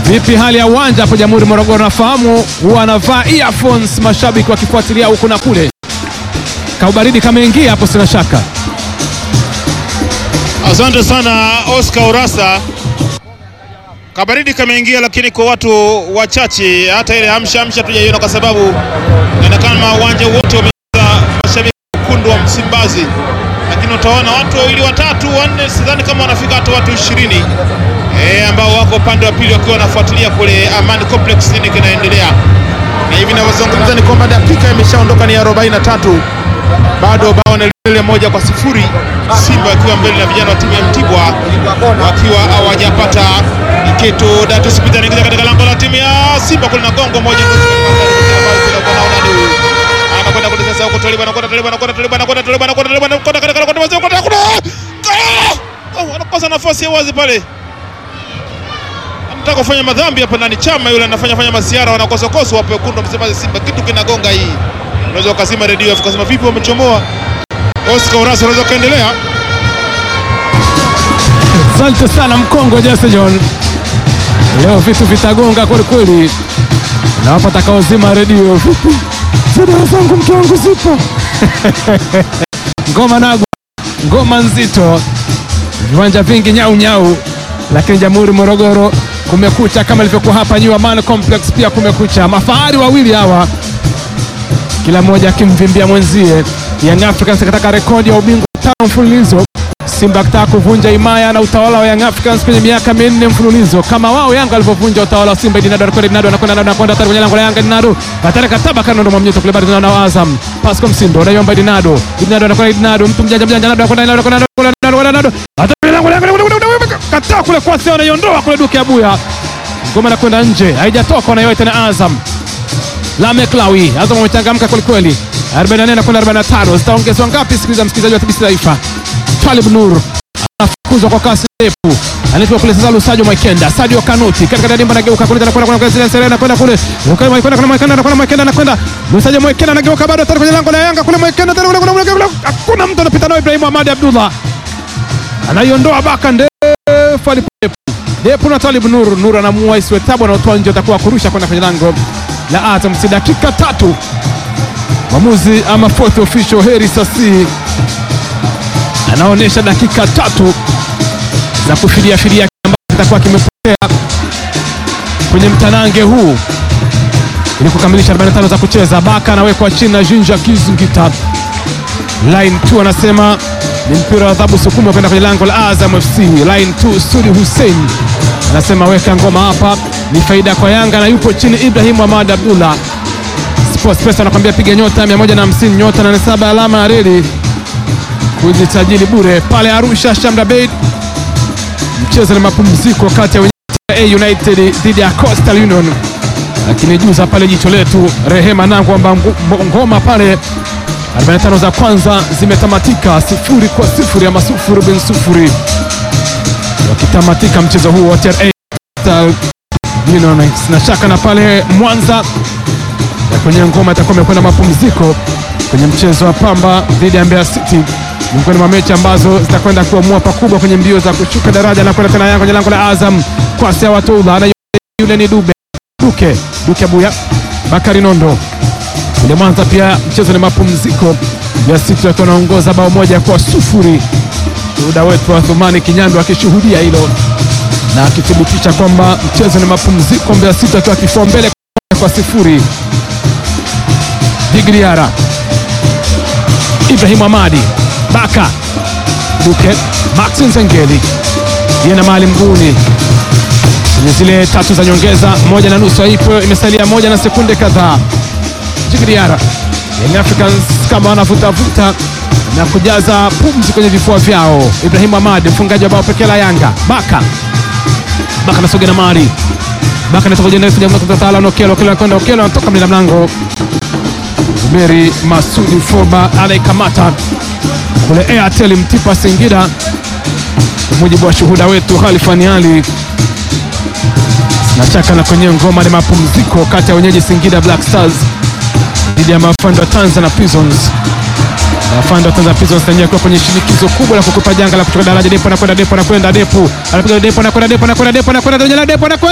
Vipi hali ya uwanja hapo Jamhuri Morogoro? Nafahamu huwa anavaa earphones mashabiki wakifuatilia huku na kule. Kaubaridi kameingia hapo, sina shaka. Asante sana Oscar Urasa. Kabaridi kameingia, lakini kwa watu wachache, hata ile amsha amsha tujaiona, kwa sababu inaonekana uwanja wote wamejaa mashabiki wekundu wa Msimbazi, lakini utaona watu wawili watatu wanne, sidhani kama wanafika hata watu ishirini e, ambao wako upande wa pili wakiwa wanafuatilia kule Amani Complex nini kinaendelea, na hivi ninavyozungumza ni kwamba dakika imeshaondoka ni 43 bado bao ni lile moja kwa sifuri, Simba wakiwa mbele na vijana wa timu ya Mtibwa wakiwa hawajapata kitu. Datus Peter anaingiza katika lango la timu ya Simba kule na gongo moja anakwenda kule sasa, huko Toliba anakwenda Toliba anakwenda Toliba anakwenda Toliba anakwenda Toliba anakwenda katika lango la Simba anakosa nafasi ya wazi pale, anataka kufanya madhambi hapa ndani. Chama yule anafanya fanya masiara, wanakosokoso hapo wekundu wa Msimbazi Simba, kitu kinagonga hii unaweza ukazima redio afu ukasema vipi, wamechomoa. Oscar Urasa, unaweza ukaendelea. Asante sana Mkongo Jesse John, leo vitu vitagonga kweli kweli, na wapo atakaozima redio. Vipi zida zangu, mke wangu zipo ngoma nagwa, ngoma nzito, viwanja vingi nyau nyau, lakini Jamhuri Morogoro kumekucha kama ilivyokuwa hapa New Amaan Complex, pia kumekucha. Mafahari wawili hawa kila mmoja akimvimbia mwenzie. Young Africans akataka rekodi ya ubingwa tano mfululizo, Simba akitaka kuvunja himaya na utawala wa Young Africans kwenye miaka minne mfululizo, kama wao Yanga walivyovunja utawala wa Simba. Dinado anakwenda, Dinado anakwenda, anakwenda hatari kwenye lango la Yanga. Dinado hatari, kataba kando, ndo mwamnyeto kule, bado tunaona Azam Pascal Msindo anaiomba Dinado, Dinado anakwenda, Dinado mtu mjanja mjanja, Dinado anakwenda, Dinado anakwenda, Dinado anakwenda, hatari kwenye lango la Yanga, kataa kule kwa sio, anaiondoa kule Duke Abuya, ngoma inakwenda nje, haijatoka, wanaiwahi tena Azam Lamek Lawi, Azam wamechangamka kwelikweli. 44 na kwenda 45, zitaongezwa ngapi? Sikiliza msikilizaji wa TBC Taifa. Twalib Nur anafukuzwa kwa kasi ndefu, anaitwa kule sasa. Lusajo Mwekenda, Sadio Kanuti katika dimba, anageuka kule, anakwenda kuna kule Serena, anakwenda kule Lukayo Mwekenda, kuna Mwekenda, anakwenda Mwekenda, anakwenda Lusajo Mwekenda, anageuka bado tena kwenye lango la Yanga kule, Mwekenda tena kule, kuna kule, hakuna mtu anapita nao. Ibrahim Ahmad Abdullah anaiondoa baka ndefu, alipepo Depu na Twalib Nur, Nur anamuua isiwe tabu, anaotoa nje, atakuwa kurusha kwenda kwenye lango la Azam. Si dakika tatu mwamuzi ama fourth official Heri Sasi anaonyesha dakika tatu za kufidia fidia ambacho kitakuwa kimepotea kwenye mtanange huu ili kukamilisha 45 za kucheza. Baka anawekwa chini na Jinja Kizingita. Line 2 anasema ni mpira wa adhabu, sukuma kwenda kwenye lango la Azam FC. Line 2 Sudi Hussein anasema weka ngoma hapa, ni faida kwa Yanga na yupo chini Ibrahim Ahmad Abdullah. Sports Pesa anakwambia piga nyota 150 nyota 87 alama ya reli kujisajili bure pale Arusha Shamra Bey. Mchezo ni mapumziko kati ya wenyeji United dhidi ya Coastal Union, lakini juza pale jicho letu Rehema nangu kwamba ngoma pale 45 za kwanza zimetamatika sifuri kwa sifuri ama sufuri bin sufuri, wakitamatika mchezo huu wa TRA Union. Sina shaka na pale Mwanza ya kwenye ngoma itakuwa imekwenda mapumziko kwenye mchezo wa Pamba dhidi ya Mbeya City, miongoni mwa mechi ambazo zitakwenda kuamua pakubwa kwenye mbio za kushuka daraja na kwenda tena Yanga kwenye lango la Azam kwa Sea Watoula na yule ni Dube Duke Duke Abuya Bakari Nondo kule Mwanza. Pia mchezo ni mapumziko ya City wakiwa wanaongoza bao moja kwa sufuri. Shuhuda wetu wa Thumani Kinyandu akishuhudia hilo na akithibitisha kwamba mchezo ni mapumziko, Mbeya City akiwa kifua mbele kwa sifuri. Digriara Ibrahim Amadi Baka Duke Maxin Zengeli yena mali mguuni kwenye zile tatu za nyongeza, moja na nusu haipo, imesalia moja na sekunde kadhaa. Digriara Young Africans kama wanavutavuta na kujaza pumzi kwenye vifua vyao. Ibrahim Amadi mfungaji wa bao pekee la Yanga. Baka Baka nasogea na mali Baka natoka jenesi jamaa kutatala na Okelo Okelo anakwenda Okelo anatoka mlinda mlango Zuberi Masudi Foba anaikamata kule Airtel Mtipa Singida, kwa mujibu wa shuhuda wetu Khalifani Ali. Sinachaka na kwenye ngoma ni mapumziko kati ya wenyeji Singida Black Stars dhidi ya mafando wa Tanzania Prisons. Mafando wa Tanzania Prisons wenyewe kwa kwenye shinikizo kubwa la kukupa janga la kutoka daraja. Depo anakwenda Depo anakwenda Depo anapiga Depo anakwenda Depo anakwenda Depo anakwenda Depo anakwenda